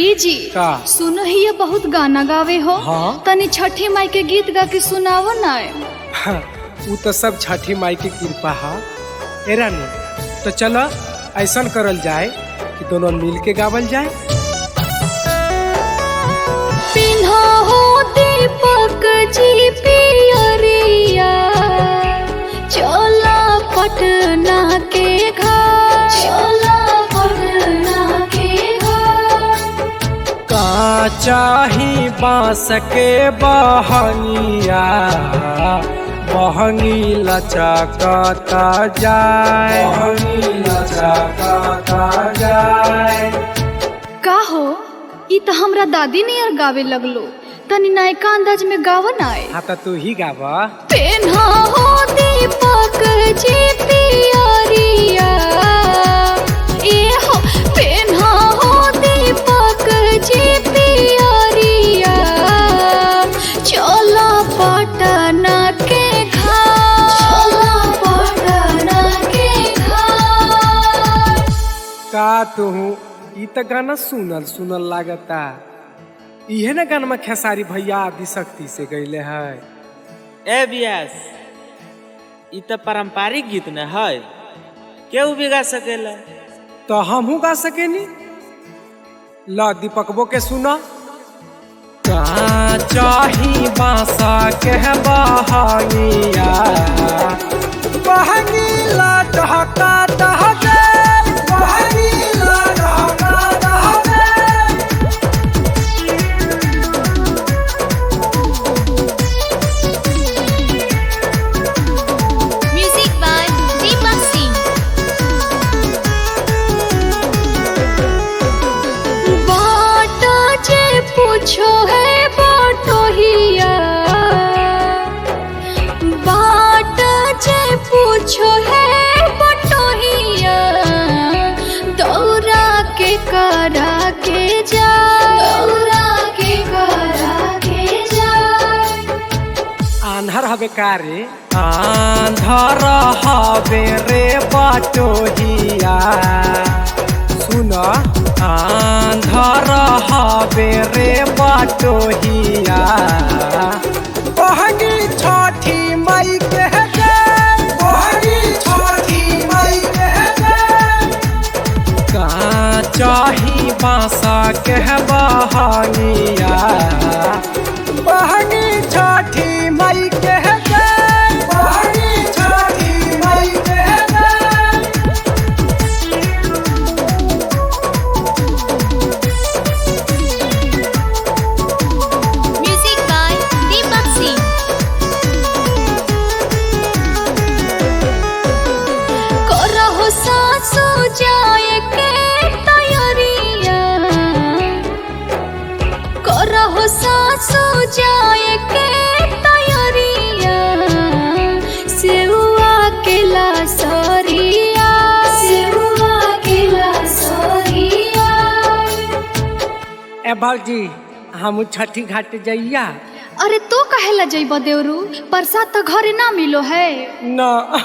ए जी का? सुनो ही ये बहुत गाना गावे हो हाँ। तनी छठी माई के गीत गा के सुनावो ना उ तो सब छठी माई की कृपा है ए रानी तो चलो ऐसा करल जाए कि दोनों मिल के गावल जाए पिन्हा हो दीपक जी पियरिया चला पटना के घर चला पटना के घर का चाही बांस के बहनिया बहनी लचकता जाए बहनी लचकता जाए का हो ई तो हमरा दादी नियर गावे लगलो तनी नायका अंदाज में गावो ना हाँ तो तू ही गावा पेन्हा हो दीपक जी पियरिया ए हो पेन्हा हो दीपक जी पियरिया चला पटना के घाट चला पटना के घाट का तू ई तो गाना सुनल सुनल लागता इहे ना गाना खेसारी भैया आदि शक्ति से गईले है ए बियास ई तो पारंपरिक गीत न है केहू भी गा सकेला तो हमहू गा सकेनी ल दीपकबो के सुना का चाही बांसा के बहानिया बहनी ला डहका डह गए बहनी ला डहका डह गए म्यूजिक बाय दीपक सिंह बाटा जे पूछो है बाटो हिया बाटा जे पूछो है बाटो हिया दौरा के करा के जा दौरा के करा के जा आंधर हवे का रे आंधर हवे रे बाटोहिया सुन आंधर हवे रे बाटोहिया बहनी छठी मई के जय बहनी छठी मई के जय का चाही बांसा के बहानिया बहनी छठी मई के जय बहनी छठी मई के जय म्यूजिक बाय दीपक सिंह करहो सासु जाए के तैयारिया करहो सासु जाए के तैयारिया सेवा के लासरिया सेवा के लासरिया ए भौजी हम छठी घाट जइया अरे तो कहेला जइब देवरू प्रसाद तो घरे ना मिलो है न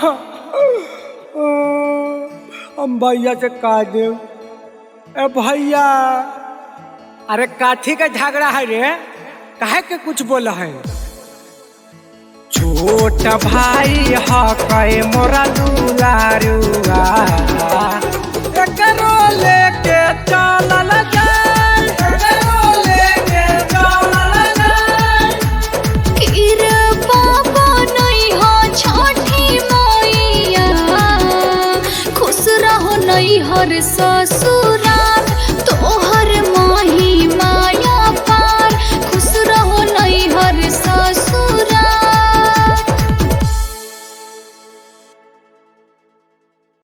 हम भैया से कह देव ए भैया अरे काठी का झगड़ा है रे काहे के कुछ बोला है छोट भाई ह कहे मोरा दुलारुआ एकरो लेके चलल जाए एकरो लेके चलल जाए कृपा बनई हो छठी मैया खुश रहो नई हर ससुराल तोहर माही माई